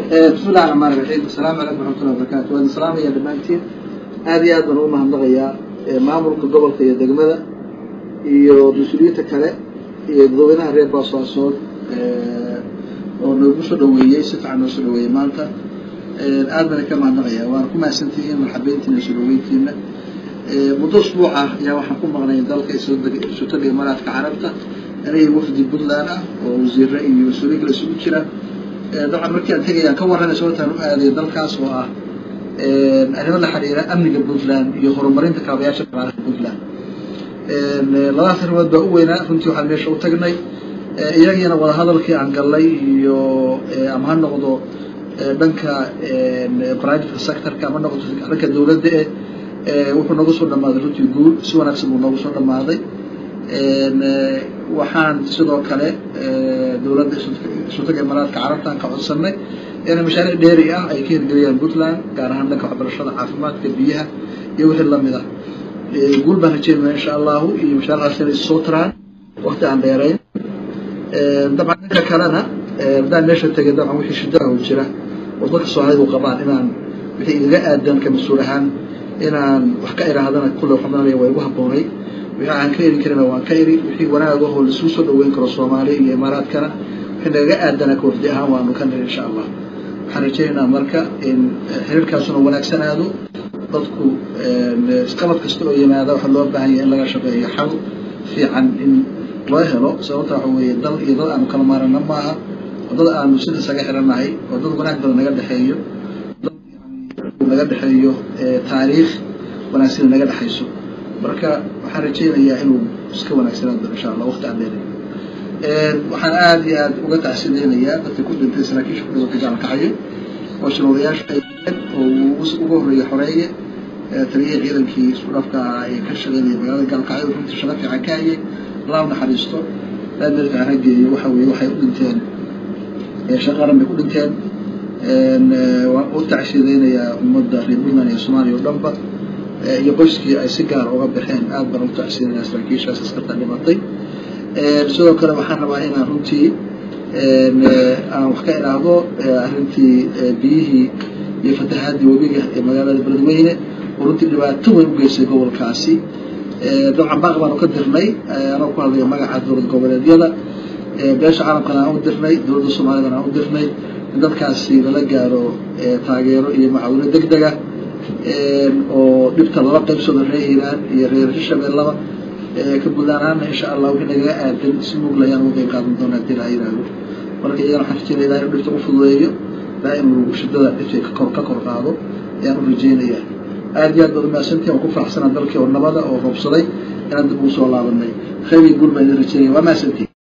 bismi illahi raxmaan raxiim asalaamu calaykum waraxmatullahi wabarakatu waan salaamaya dhammaantiin aad iyo aad baan ugu mahadnaqayaa maamulka gobolka iyo degmada iyo mas-uuliyiinta kale iyo dadweynaha reer boosaasood oo noogu soo dhaweeyey si fiican noo soo dhaweeyey maanta aad baan ka mahadnaqaya waana ku mahadsantihiin marxabeyntiina soo dhaweyntiina muddo usbuuc ah ayaa waxaan ku maqnay dalka isotaga imaaraadka carabta aniga wafdi puntland ah oo wasiire iyo mas-uuliyin kale isugu jira dabcan markii aan tegayaan ka warranay sababtaan u aaday dalkaas oo ah arrimo la xiriira amniga puntland iyo horumarinta kaabayaasha dhaqaalaha puntland labadaas arrimood baa u weynaa runtii waxaan meesha u tagnay iyagiina wadahadalkii aan gallay iyo ama ha noqdo dhanka private sectorka ama noqdo dhanka dowladda eh wuxuu noogu soo dhamaaday runtii guul si wanaagsan buu noogu soo dhamaaday waxaan sidoo kale dowladda isultaga imaaraadka carabtaan ka codsanay inay mashaariic dheeri ah ay ka hirgeliyaan puntland gaar ahaan dhanka waxbarashada caafimaadka biyaha iyo wixii lamid ah guul baan rajeynaya insha allahu iyo mashaariicdaas inay soo taraan wakti aan dheerayn dabcan dhanka kalena haddaan meesha tegay dabcan wixii shidaha u jira oo dadka soomaalidu qabaan inaan wixii igaga aadan ka mas-uul ahaan inaan wax ka iraahdana kulle waxmaanaya waa igu habboonay wixii aan ka eri karina waan ka eri wixii wanaagahoo laisugu soo dhaweyn karo soomaaliya iyo imaaraadkana wixii nagaga aadana ka wafdi ahaan waanu ka niri insha allah waxaan rajaynaynaa marka in xiriirkaasuna wanaagsanaado dadku isqabad kasta oo yimaada waxaa loo baahan yahay in laga shaqeeyo xal fiican in loo helo sababta waxa weeye dal iyo dad aanu kala maarana maaha oo dad aanu sida isaga xirannahay oo dad wanaag badan naga dhexeeyo dad naga dhexeeyo taariikh wanaagsan naga dhexayso marka waxaan rajaynayaa inuu iska wanaagsanaado insha allah waqti aan dheeray waxaan aada iyo aada uga tacsideynayaa dadka ku dhintay saraakiisha ku dhawata gaalkacayo oo shirwadayaasha ay dileen oo uga horreeya xoreeye taliyihii ciidankii isku dhafka ahaa ee ka shaqeynaya magaalada gaalkacyo runtii shaqo fiican ka hayay allah u naxariisto aad meel fiican hageeyo waxa weeye waxay u dhinteen shaqaran bay ku dhinteen waan u tacsideynayaa ummadda reer puntland iyo soomaaliya oo dhanba iyo qoyskii ay si gaar uga baxeen aad baan ugu tacsideynayaa saraakiishaas askarta dhimatay sidoo kale waxaan rabaa inaan runtii aan wax ka idhaahdo arrintii biyihii iyo fatahaadii webiga ee magaalada beledweyne oo runtii dhibaato weyn u geystay gobolkaasi dabcan baaq baanu ka dirnay anoo ku hadlaya magaca dowlad goboleedyada beesha caalamkana aan u dirnay dowladda soomaaliyadana aan u dirnay in dadkaasi lala gaaro taageero iyo macaawino deg dega oo dhibta lala qaybsado reer hiiraan iyo reer shabeellaba ka guudaan ahaana insha allah wixii nagaga aadan si mugla ayaan uga qayb qaadan doonaa hadii laha yihahdo marka iyagana waxaan rajeynaya ilahay inuu dhibta u fududeeyo ilaa inuu shidada dhibta ka kor ka kor qaado ayaan u rajeynayaa aad iyo aad baad umahadsantihin waan ku faraxsanaa dalkii oo nabada oo roobsaday inaan dib ugu soo laabanay khayr iyo guul baan idin rajeynaya waa mahadsantihin